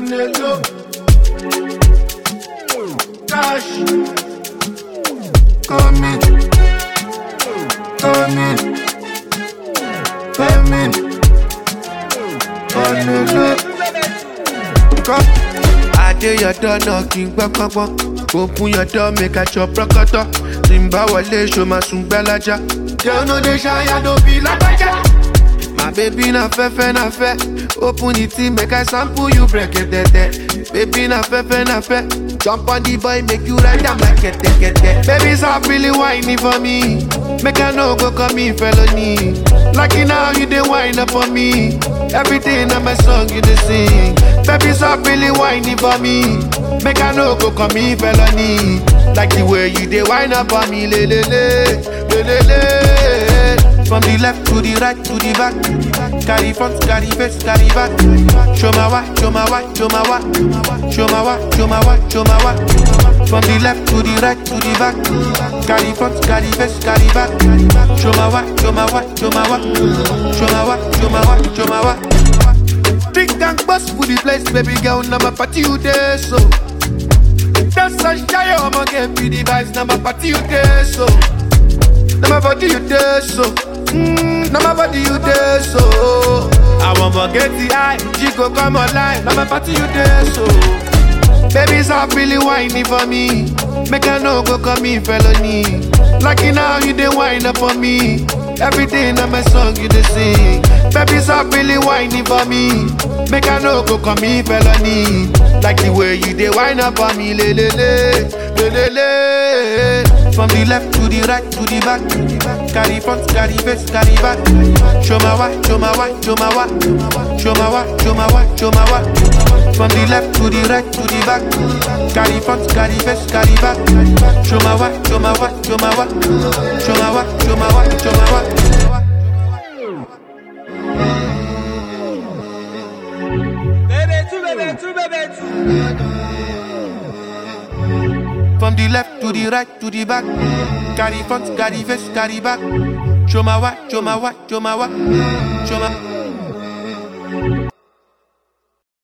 on the low. Cash. Come in. Come in. Come in. On the low. Come. I did your door knocking, bang, bang, bang. Open your door, make a chop rockata. Timba wale, show my soon bellaja. Girl, no, they shy, I don't be like My baby na fefe na fe Open the tea make I sample you break it tete Baby na fefe na fe Jump on the boy make you ride am like kete kete Baby stop really whining for me Make I no go commit felony Lucky now you dey whine up for me Everything on my song you dey sing Baby stop really whining for me Make I no go commit felony Like the way you dey whine up for me le le le le le le from the left to the right to the back. Carry front, carry face, carry back. Show my why, show my why, show my why. Show my why, show my why, show my why. From the left to the right to the back. Carry front, carry face, carry back. Show my why, show my why, show my why. Show my why, show my why, show my why. Drink and bust for the place, baby girl. Now my party you there, so. That's a shy, I'ma get be the vibes. Now my party you there, so. Now my body you there, so. Mm, now my body you there, so. I won't forget the eye, she go come online. Now my party you there, so. Baby, stop really whining for me. Make I no go come in felony. Lucky now you dey whine up for me. Everything on my song you dey sing. Baby, stop really whining for me. Make I no go come in felony. Like the way you dey whine up for me, le le le, le le le. From the left to the right to the back. Carry front, carry face, carry back. Show my why, show my why, show my why. Show my why, show my why, show my why. From the left to the right to the back. Carry front, carry face, carry back. Show my why, show my why, show my why. Show my why, show my why, show my why. Bébé tout, bébé tout, bébé tout. From the left to the right to the back. Carry front, carry face, carry back. Show my why, show my why, show my why. Show my